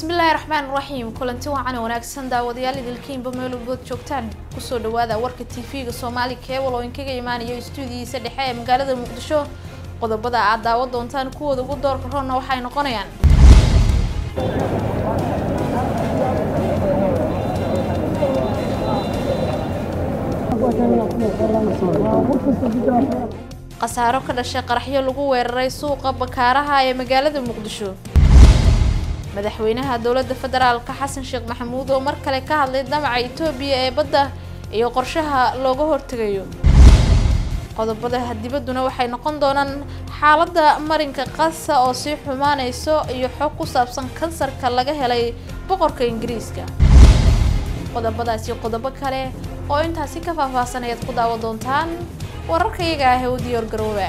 bismillaahi raxmaan raxiim kulanti wacan wanaagsan daawadayaal idilkiinba meelugood joogtaan kusoo dhawaada warka tv-ga soomaali keebal oo inkaga imaanayo istuudiyiisa dhexe ee magaalada muqdisho qodobada aad daawa doontaan kuwooda ugu doorka roonna waxay noqonayaan khasaaro ka dhashay qaraxyo lagu weeraray suuqa bakaaraha ee magaalada muqdisho madaxweynaha dowladda federaalka xasan sheekh maxamuud oo mar kale ka hadlay damaca itoobiya ee badda iyo qorshaha looga hortegayo qodobada dibadduna waxay noqon doonaan xaaladda marinka qasa oo sii xumaanayso iyo xog ku saabsan kansarka laga helay boqorka ingiriiska qodobadaas iyo qodobo kale oo intaasi ka faahfaahsan ayaad ku daawa doontaan wararka iyaga ah ee u diyaar garooba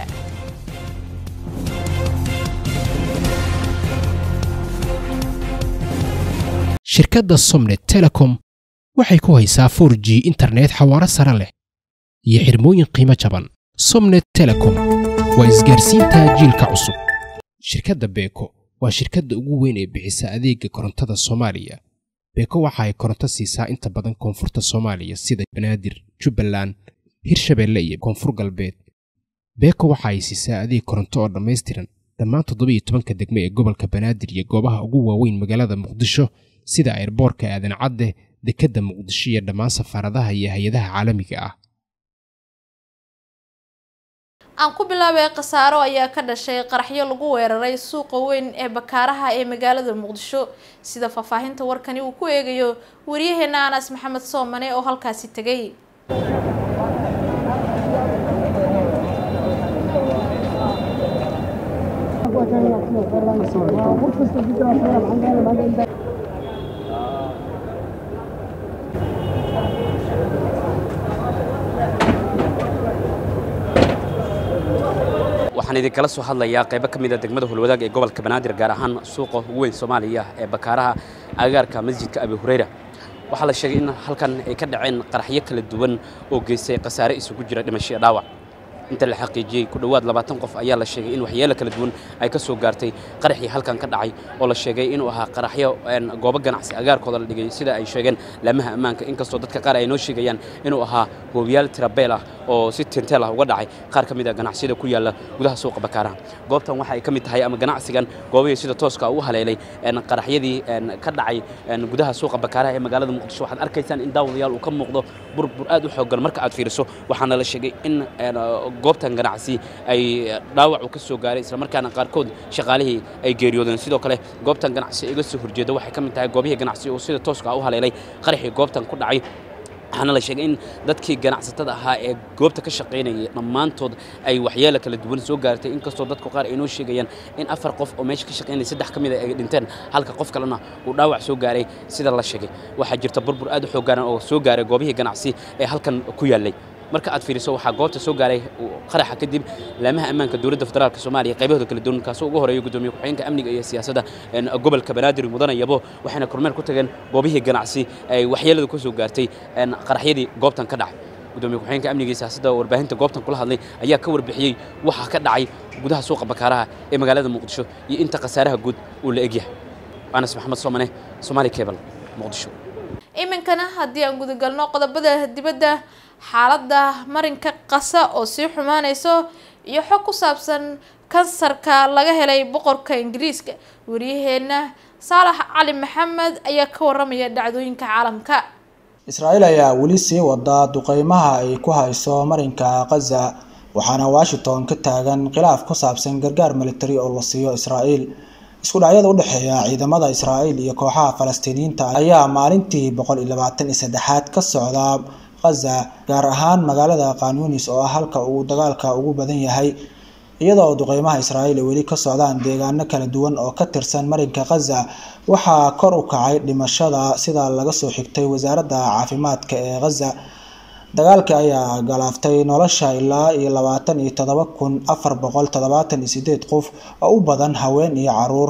shirkadda somnet telecom waxay ku haysaa 4 g internet xawaaro sare leh iyo xirmooyin qiimo jaban somnet telecom waa isgaarsiinta jiilka cusub shirkadda beeko waa shirkadda ugu weyn ee bixisa adeega korontada soomaaliya beeko waxa ay koronto siisaa inta badan koonfurta soomaaliya sida banaadir jubbaland hirshabeelle iyo koonfur galbeed beeko waxa ay siisaa adeeg koronto oo dhammaystiran dhammaan toddobiyo tobanka degme ee gobolka banaadir iyo goobaha ugu waaweyn magaalada muqdisho sida ayrboorka aadan cadde dekedda muqdisho iyo dhammaan safaaradaha iyo hay-adaha caalamiga ah aan ku bilaabay khasaaro ayaa ka dhashay qaraxyo lagu weeraray suuqa weyn ee bakaaraha ee magaalada muqdisho sida faahfaahinta warkani uu ku eegayo waryaheena anas maxamed soomane oo halkaasi tegay waxaan idinkala soo hadlayaa qaybo ka mida degmada hulwadaag ee gobolka banaadir gaar ahaan suuqa ugu weyn soomaaliya ee bakaaraha agagaarka masjidka abi hureyra waxaa la sheegay in halkan ay ka dhaceen qaraxyo kala duwan oo geystay khasaare isugu jira dhimasho dhaawac inta la xaqiijiyey ku dhowaad labaatan qof ayaa la sheegay in waxyeelo kala duwan ay ka soo gaartay qaraxii halkan ka dhacay oo la sheegay inuu ahaa qaraxyo goobo ganacsi agaarkooda la dhigay sida ay sheegeen laamaha ammaanka inkastoo dadka qaar ay noo sheegayaan inuu ahaa hoobiyaal tirabeel ah oo si tinteel ah uga dhacay qaar ka mid a ganacsiyada ku yaalla gudaha suuqa bakaaraha goobtan waxa ay ka mid tahay ama ganacsigan goobihii sida tooska u haleelay qaraxyadii ka dhacay gudaha suuqa bakaaraha ee magaalada muqdisho waxaad arkaysaan in daawadayaal uu ka muuqdo burbur aad u xooggan marka aad fiiriso waxaana la sheegay in goobtan ganacsi ay dhaawacu ka soo gaaray isla markaana qaarkood shaqaalihii ay geeriyoodeen sidoo kale goobtan ganacsi iga soo horjeeda waxay ka mid tahay goobihii ganacsi oo sida tooska u haleelay qaraxii goobtan ku dhacay waxaana la sheegay in dadkii ganacsatada ahaa ee goobta ka shaqaynayay dhammaantood ay waxyeelo kala duwan soo gaartay inkastoo dadku qaar ay noo sheegayaan in afar qof oo meesha ka shaqaynaya saddex ka mid a ay dhinteen halka qof kalena uu dhaawac soo gaaray sida la sheegay waxaa jirta burbur aad u xoogaaran oo soo gaaray goobihii ganacsi ee halkan ku yaallay marka aad fiiriso waxaa goobta soo gaaray qaraxa kadib laamaha ammaanka dowladda federaalk soomaaliya qaybahooda kala duwan kaasoo ugu horeeya gudoomiye ku-xigeenka amniga iyo siyaasadda gobolka banaadir mudane yabo waxayna kormeer ku tageen goobihii ganacsi ay waxyeeladu ka soo gaartay qaraxyadii goobtan ka dhacay gudoomiye ku-xigeenka amniga iyo siyaasadda warbaahinta goobtan kula hadlay ayaa ka warbixiyey waxa ka dhacay gudaha suuqa bakaaraha ee magaalada muqdisho iyo inta khasaaraha guud uu la egyahay anas maxamed soomane somaali cable muqdisho iminkana haddii aan gudagalno qodobada dibadda xaaladda marinka qasa oo sii xumaanayso iyo xog ku saabsan kansarka laga helay boqorka ingiriiska waryaheena saalax cali maxamed ayaa ka waramaya dhacdooyinka caalamka israa'iil ayaa weli sii wada duqeymaha ay ku hayso marinka khaza waxaana washington ka taagan khilaaf ku saabsan gargaar militari oo la siiyo israa'iil isku dhacyada u dhexeeya ciidamada israa'iil iyo kooxaha falastiiniyiinta ayaa maalintii boqol iyo labaatan iyo saddexaad ka socda khaza gaar ahaan magaalada kanyunis oo ah halka uu dagaalka ugu badan yahay iyadoo duqeymaha israa'iil ay weli ka socdaan deegaano kala duwan oo ka tirsan marinka khaza waxaa kor u kacay dhimashada sida laga soo xigtay wasaaradda caafimaadka ee khaza dagaalka ayaa galaaftay nolosha ilaa iyo labaatan iyo todoba kun afar boqol toddobaatan iyo sideed qof oo u badan haween iyo caruur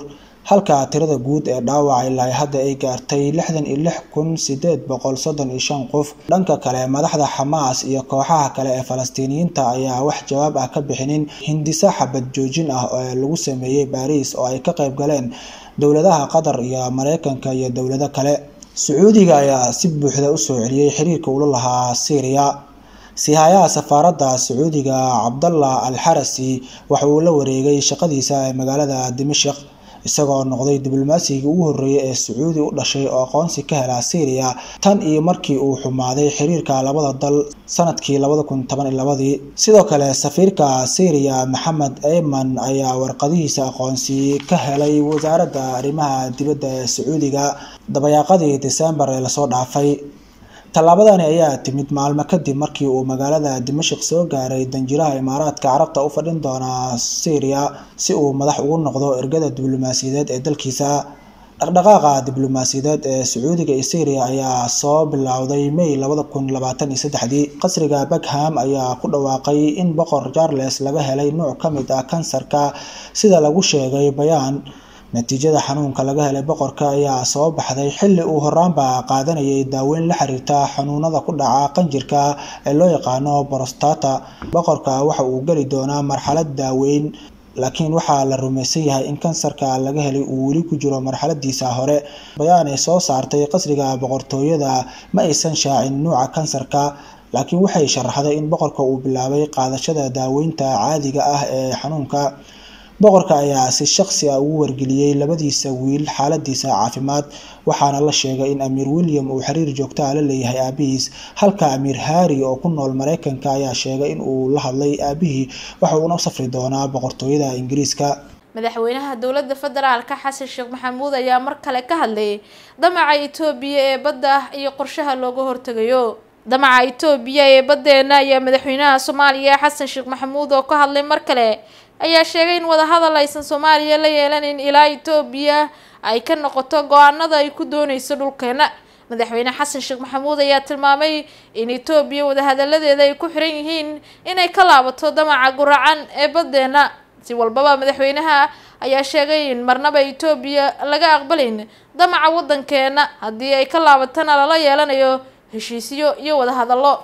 halka tirada guud ee dhaawaca ilaa hadda ay gaartay lixdan iyo lix kun sideed boqol soddon iyo shan qof dhanka kale madaxda xamaas iyo kooxaha kale ee falastiiniyiinta ayaa wax jawaab ah ka bixinin hindisa xabad joojin ah oo lagu sameeyey baariis oo ay ka qayb galeen dowladaha qatar iyo mareykanka iyo dowlado kale sacuudiga ayaa si buuxda usoo celiyey xiriirka ula lahaa syriya sihayaha safaaradda sacuudiga cabdallah al xarasi waxa uu la wareegay shaqadiisa ee magaalada dimashik isagoo noqday diblomaasiga ugu horreeyay ee sacuudi u dhashay oo aqoonsi ka hela syriya tan iyo markii uu xumaaday xiriirka labada dal sanadkii labada kun toban iyo labadii sidoo kale safiirka syriya maxamed eyman ayaa warqadihiisa aqoonsi ka helay wasaaradda arrimaha dibadda ee sacuudiga dabayaaqadii disembar ee lasoo dhaafay tallaabadani ayaa timid maalmo kadib markii uu magaalada dimashik soo gaaray danjiraha imaaraadka carabta u fadhin doona syriya si uu madax ugu noqdo ergada diblomaasiyadeed ee dalkiisa dhaqdhaqaaqa diblomaasiyadeed ee sacuudiga iyo syriya ayaa soo bilowday may labada kun labaatan iyo saddexdii qasriga buckham ayaa ku dhawaaqay in boqor charles laga helay nuuc ka mid ah kansarka sida lagu sheegay bayaan natiijada xanuunka laga helay boqorka ayaa soo baxday xilli uu horaanba qaadanayay daaweyn la xiriirta xanuunada ku dhaca qanjirka ee loo yaqaano borostata boqorka waxa uu geli doonaa marxalad daaweyn laakiin waxaa la rumaysan yahay in kansarka laga helay uu weli ku jiro marxaladiisa hore bayaan ay soo saartay qasriga boqortooyada ma aysan shaacin nuuca kansarka laakiin waxay sharaxday in boqorka uu bilaabay qaadashada daaweynta caadiga ah ee xanuunka boqorka ayaa si shaqsi ah ugu wargeliyey labadiisa wiil xaaladiisa caafimaad waxaana la sheegay in amiir william uu xiriir joogtaa la leeyahay aabihiis halka amiir harry oo ku nool mareykanka ayaa sheegay in uu la hadlay aabihii waxa uuna u safri doonaa boqortooyada ingiriiska madaxweynaha dowladda federaalka xasan sheekh maxamuud ayaa mar kale ka hadlayay damaca itoobiya ee badda iyo qorshaha looga hortegayo damaca itoobiya ee baddeena ayaa madaxweynaha soomaaliya xasan sheekh maxamuud oo ka hadlay mar kale ayaa sheegay in wadahadal aysan soomaaliya la yeelanin ilaa itoobiya ay ka noqoto go-aanada ay ku dooneyso dhulkeena madaxweyne xasan sheekh maxamuud ayaa tilmaamay in itoobiya wadahadaladeeda ay ku xiran yihiin inay ka laabato damaca guracan ee baddeena si walbaba madaxweynaha ayaa sheegay in marnaba itoobiya laga aqbalin damaca waddankeena haddii ay ka laabatana lala yeelanayo heshiisyo iyo wadahadallo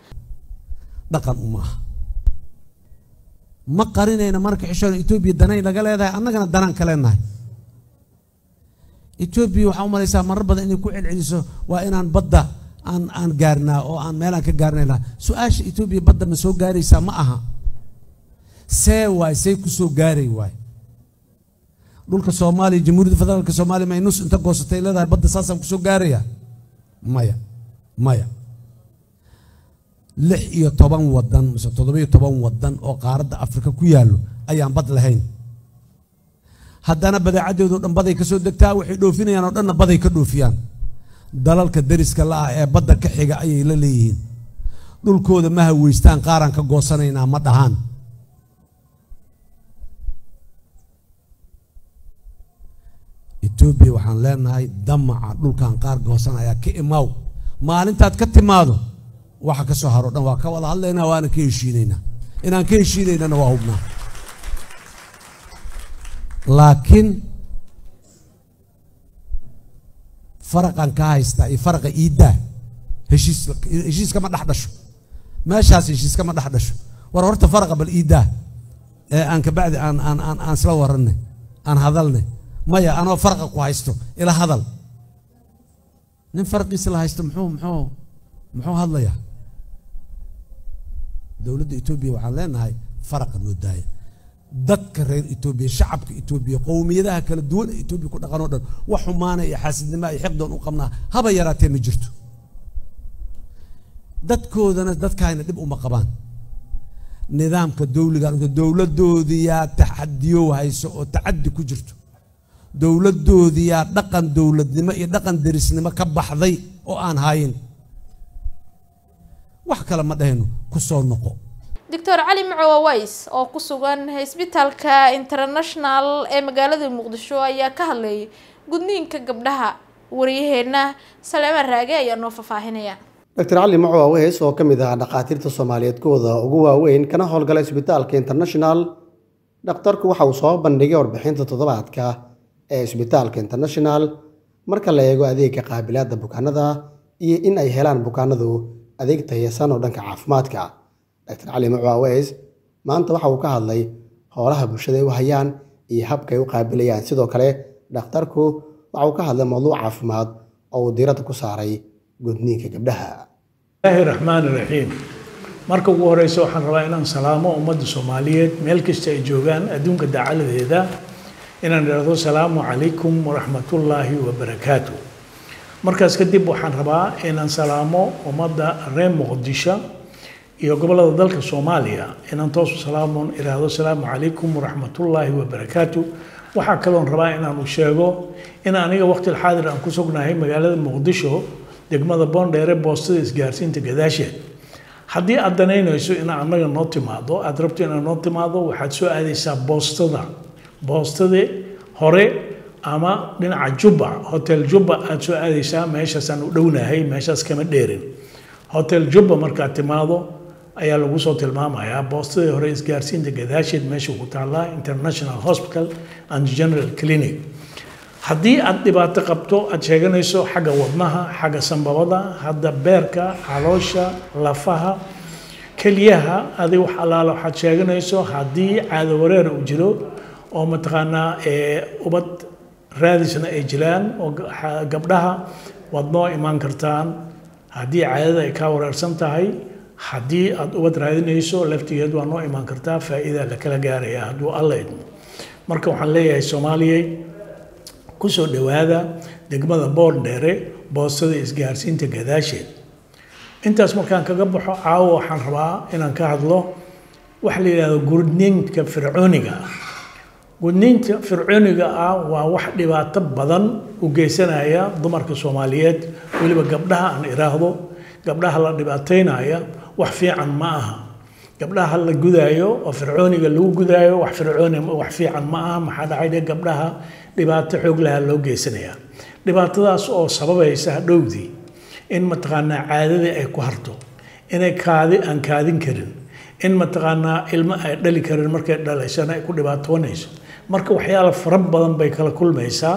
dhaqan umaaha ma qarinayna marka xishoon etoobiya danayn laga leedahay annagana danaan ka leenahay etoobiya waxaa u malaysaa marar badan inay ku celceliso waa inaan badda aan aan gaarnaa oo aan meelaan ka gaarnayna su-aasha etoobiya badda ma soo gaaraysaa ma aha see waay see ku soo gaaray waay dhulka soomaaliya jamhuuriyadda federaalka soomaaliya may nus inta goosatay leedahay badda saasaan kusoo gaaraya maya maya lix iyo toban wadan mise toddoba iyo toban wadan oo qaaradda afrika ku yaallo ayaan bad lahayn haddana badeecaddeedo dhan baday ka soo degtaa waxay dhoofinayaan oo dhanna baday ka dhoofiyaan dalalka dariska la ah ee badda ka xiga ayay la leeyihiin dhulkooda ma haweystaan qaaraan ka goosanaynaa ma dhahaan etoobiya waxaan leenahay damaca dhulkan qaar goosanaya ka imaaw maalintaad ka timaado waxa ka soo haro dhan waa ka wada hadlaynaa waana ka heshiinaynaa inaan ka heshiinaynana waa hubnaa laakiin faraqan ka haystaa iyo faraqa iiddaa heshiis heshiiskama dhex dhasho meeshaas heshiiskama dhex dhasho war horta faraqa bal iiddaa ee aan kabacdi aan aan aan aan isla warannay aan hadalnay maya anoo faraqa ku haysto ila hadal nin faraqiisa la haysto muxuu muxuu muxuu hadlayaa dowladda etoobiya waxaan leenahay faraqa noo daaya dadka reer etoobiya shacabka etoobiya qowmiyadaha kala duwan ee etoobiya ku dhaqan oo dhan wax xumaana iyo xaasidnimo iyo xiqdoon u qabnaa haba yaraatee ma jirto dadkoodana dadkaayna dhib uma qabaan nidaamka dowliga dowladdoodiyaa taxadiyo hayso oo tacaddi ku jirto dowladdoodiyaa dhaqan dowladnimo iyo dhaqan derisnimo ka baxday oo aan hayin wax kale ma dhahayno ku soo noqo doctor cali macowa ways oo ku sugan isbitaalka international ee magaalada muqdisho ayaa ka hadlayay gudniinka gabdhaha waryaheena saleema raage ayaa noo faahfaahinaya doctor cali macowa ways oo ka mid ah dhakhaatiirta soomaaliyeed kuwada ugu waaweyn kana howlgala isbitaalka international dhakhtarku waxa uu soo bandhigay warbixinta toddobaadka ee isbitaalka international marka la eego adeegga qaabilaadda bukaanada iyo in ay helaan bukaanadu adeeg tayasan oo dhanka caafimaadka dr cali macu aweys maanta waxa uu ka hadlay howlaha bulshada ay u hayaan iyo habka ay u qaabilayaan sidoo kale dhakhtarku waxa uu ka hadlay mawduuc caafimaad oo uu diiradda ku saaray gudniinka gabdhaha bismillaahi raxmaani raxiim marka ugu horeysa waxaan rabaa inaan salaamo ummadda soomaaliyeed meel kasta ay joogaan adduunka dacaladeeda inaan idhaahdo salaamu calaykum waraxmatullaahi wabarakaatu markaas kadib waxaan rabaa inaan salaamo ummadda reer muqdisho iyo gobollada dalka soomaaliya inaan toosu salaamoon idhaahdo salaamu calaykum waraxmatullaahi wabarakaatu waxaa kaloon rabaa inaanu sheego in aniga waqti xaadir aan ku sugnahay magaalada muqdisho degmada boondheere boostada isgaarsiinta gadaasheed haddii aad danaynayso in annaga noo timaado aad rabto inaad noo timaado waxaad soo aadaysaa boostada boostada hore ama dhinaca jubba hotel jubba aad soo aadaysaa meeshaasaan u dhownahay meeshaas kama dheerin hotel jubba markaad timaado ayaa lagu soo tilmaamayaa boostadii hore isgaarsiinta gadaasheed meesha ku taallaa international hospital and general clinic haddii aad dhibaato qabto aad sheeganayso xagga wadnaha xagga sambabada hadda beerka caloosha lafaha keliyaha adi wax allaala waxaad sheeganayso haddii caado wareer uu jiro oo mataqaanaa ubad raadisna ay jiraan oo gabdhaha waad noo imaan kartaan haddii caadada ay kaa wareersan tahay haddii aad ubad raadinayso laftigeed waa noo imaan kartaa faa'iida la kala gaaraya hadduu alla idmo marka waxaan leeyahay soomaaliyey kusoo dhowaada degmada boondheere boostada isgaarsiinta gadaasheed intaas markaan kaga baxo caawo waxaan rabaa inaan ka hadlo waxa la yidhahdo gudniinka fircooniga ah gudniinta fircooniga ah waa wax dhibaato badan u geysanaya dumarka soomaaliyeed weliba gabdhaha aan iraahdo gabdhaha la dhibaataynaya wax fiican ma aha gabdhaha la gudaayo oo fircooniga lagu gudaayo wax fircooni wax fiican ma aha maxaa dhacay de gabdhaha dhibaato xoog laha loo geysanaya dhibaatadaas oo sababaysa hadhowdii in mataqaanaa caadadii ay ku harto inay kaadi aan kaadin karin in mataqaanaa ilmo ay dhali karin markay dhalaysana ay ku dhibaatoonayso marka waxyaala fara badan bay kala kulmaysaa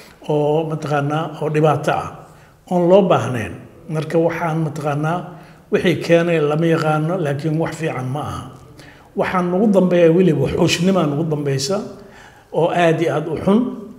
oo mataqaanaa oo dhibaato ah oon loo baahnayn marka waxaan mataqaanaa wixii keenay lama yaqaano laakiin wax fiican ma aha waxaan nagu dambeeya weliba xuushnimaa nagu dambeysa oo aad iyo aada u xun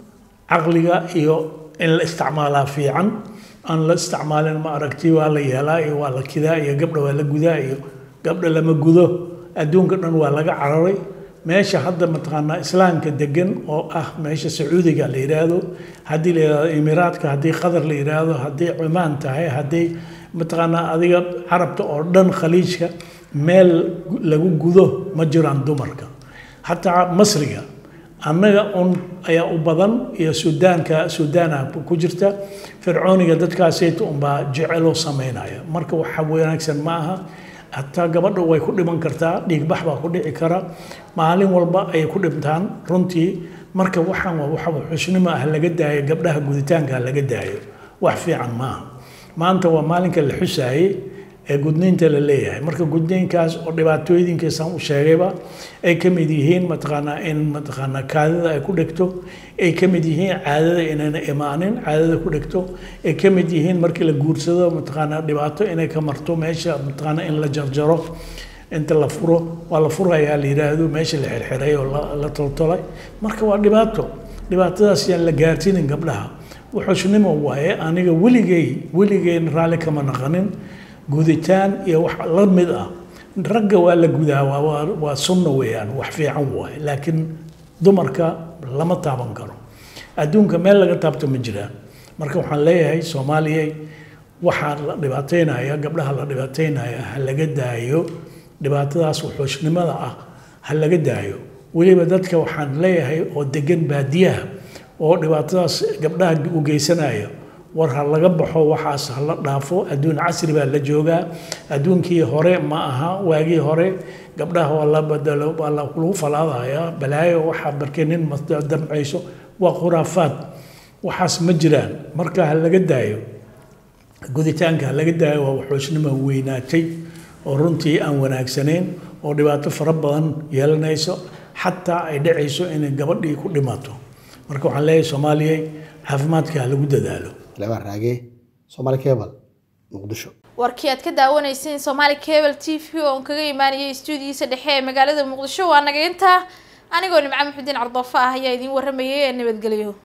caqliga iyo in la isticmaalaa fiican aan la isticmaalin ma aragti waa la yeelaa iyo waa la kidaa iyo gabdha waa la gudaa iyo gabdha lama gudo adduunka dhan waa laga cararay meesha hadda mataqaanaa islaamka degan oo ah meesha sacuudiga la yidhaahdo haddii la yidhahdo imiraadka haddii qatar la yidhaahdo haddii cumaan tahay haddii mataqaanaa adiga carabta oo dhan khaliijka meel lagu gudo ma jiraan dumarka hataa masriga annaga un ayaa u badan iyo suudaanka suudaana ku jirta fircooniga dadkaasayta unbaa jeceloo samaynaya marka waxa wanaagsan ma aha hataa gabadha way ku dhiman kartaa dhiigbax baa ku dhici kara maalin walba ayay ku dhintaan runtii marka waxaan waa waxa xusnimo ah laga daayo gabdhaha guditaanka laga daayo wax fiican maaha maanta waa maalinka la xusaayey ee gudniinta la leeyahay marka gudniinkaas oo dhibaatooyinkiisaan u sheegayba ay ka mid yihiin mataqaanaa in mataqaanaa kaadida ay ku dhegto ay ka mid yihiin caadada inayna imaanin caadada ku dhegto ay ka mid yihiin markii la guursado mataqaanaa dhibaato inay ka marto meesha mataqaanaa in la jarjaro inta la furo waa la furayaa la yidhaahdo meesha la xirxiray oo la toltolay marka waa dhibaato dhibaatadaas yaan la gaarsiinin gabdhaha wuxuusnimo waaye aniga weligay weligeyn raalli kama naqanin guditaan iyo wax la mid ah ragga waa la gudaa waa sunna weeyaan wax fiican waaye laakiin dumarka lama taaban karo adduunka meel laga taabto ma jiraan marka waxaan leeyahay soomaaliyay waxaa la dhibaataynaya gabdhaha la dhibaataynaya ha laga daayo dhibaatadaas wuxuushnimada ah ha laga daayo weliba dadka waxaan leeyahay oo degan baadiyaha oo dhibaatadaas gabdhaha u geysanaya war ha laga baxo waxaas ha la dhaafo adduun casri baa la joogaa adduunkii hore ma aha waagii hore gabdhaha waa la badalo waa lagu falaadayaa balaayo waxaa barkay nin damcayso waa khuraafaad waxaas ma jiraan marka ha laga daayo guditaanka ha laga daayo waa waxoosnimo weynaatay oo runtii aan wanaagsanayn oo dhibaato fara badan yeelanayso xataa ay dhacayso inay gabadhii ku dhimato marka waxaan leeyahay soomaaliya caafimaadka ha lagu dadaalo labaan raage soomaali cable muqdisho warkii aad ka daawanayseen somaali cable t v oo aan kaga imaanayay stuudiyiisa dhexe ee magaalada muqdisho waa naga intaa anigoo nimco maxudiin cardoofa ah ayaa idiin waramayay ee nabadgelyo